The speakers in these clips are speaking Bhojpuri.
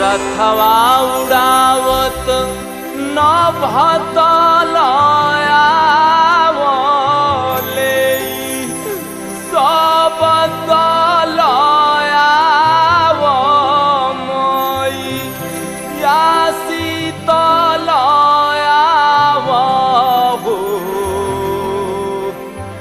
रथवा उड़ावत नभतलयावले सब तलयावमई या शीतलयावहु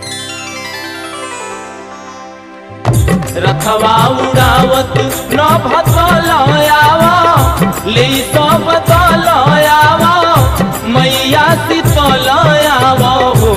रथवा उड़ावत न भतलयाव ले सब तलयाव मैया शीतलयाव हो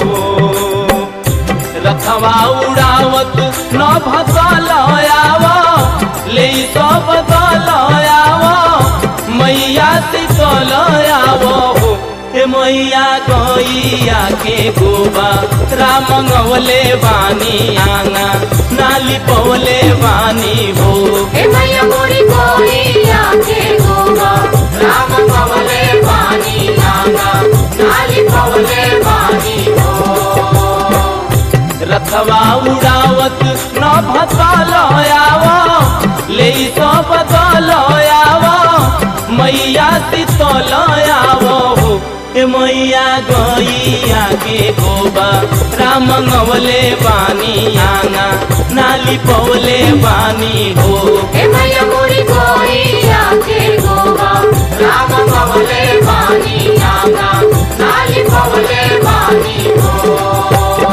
रथवा उड़ावत न भतलयाव ले सब तलयाव मैया शीतलयाव हो हे मैया गैया के गोबा राम गवले बानी आंगा नाली पवले बानी हो हे मैया मोरी कोई आके गोवा राम पवले पानी नागा नाली पवले पानी हो रथवा उड़ावत न भतलयाव ले सब तलयाव मैया शीतलयाव हो हे मैया गैया के गोबा राम गवले बानी आंगा नाली पवले बानी हो हे मैया मोरी कोई आके गोवा राम पवले पानी नागा नाली पवले पानी हो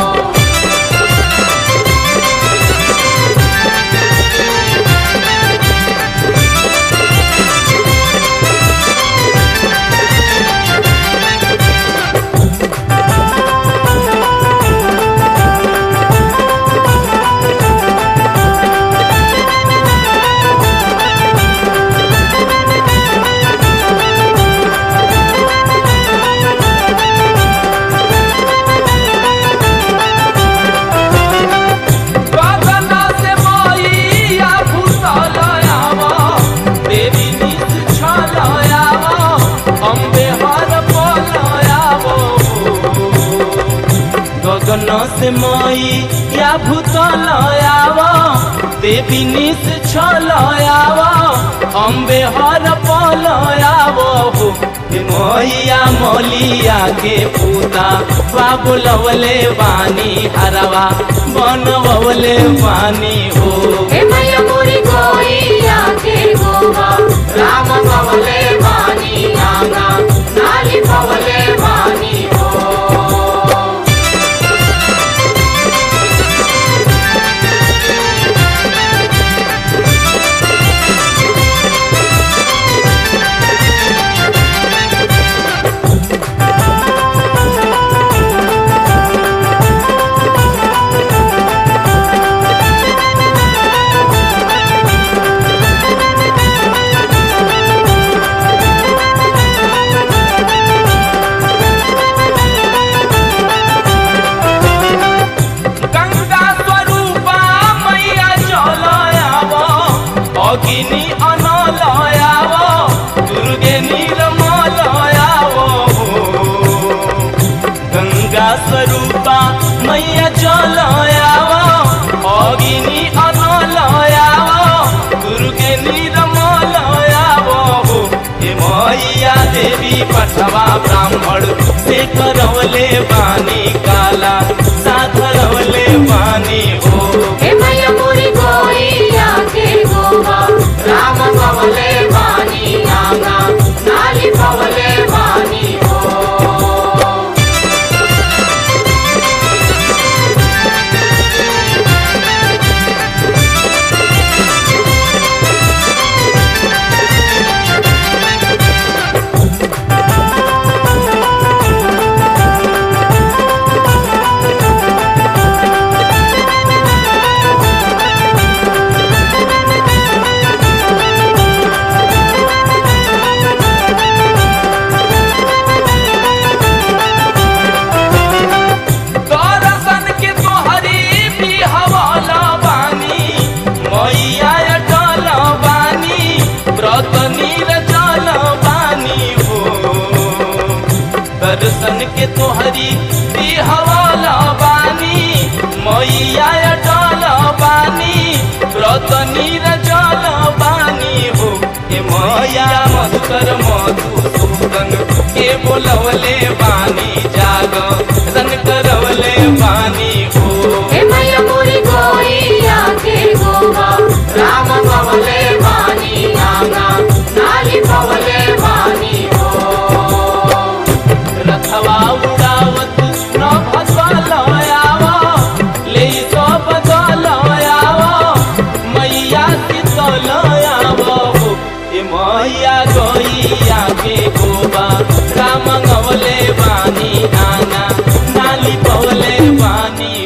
गगना से मैया भूतलयाव, देवी निज छलयाव, अम्बे हर पलयाव। गगन से मैया भूतलयाव देवी निज छलयाव अम्बे हर पलयाव हो हे मैया मलिया के पूता बाबुलवले बानी हरवा बनवले बानी हो हे मैया मोरी कोई आके गोवा राम पवले पानी नागा नाली पवले पानी हो गंगा स्वरूपा मैया चलयाव अग्नि अनलयाव दुर्गे निर्मलयाव गंगा स्वरूपा मैया चलयाव अग्नि अनलयाव दुर्गे निर्मलयाव हे मैया देवी पठवा ब्राह्मण से करवले बानी काला साधरवले बानी हो हे मैया मोरी कोई आके गोवा राम पवले पानी नागा नाली पवले पानी हो गंगा मैया मधुकर मधुसूदन के बोलवले बानी जाग रन करवले बानी हो हे मैया मोरी गोइया के गोवा राम पवले वाणी नाना नाली पवले वाणी हो रथवा उड़ावत न भसलयाव ले तो बदलयाव मैया शीतलयाव ए मैया गैया के गोबा राम गवले बानी नाना नाली पवले बानी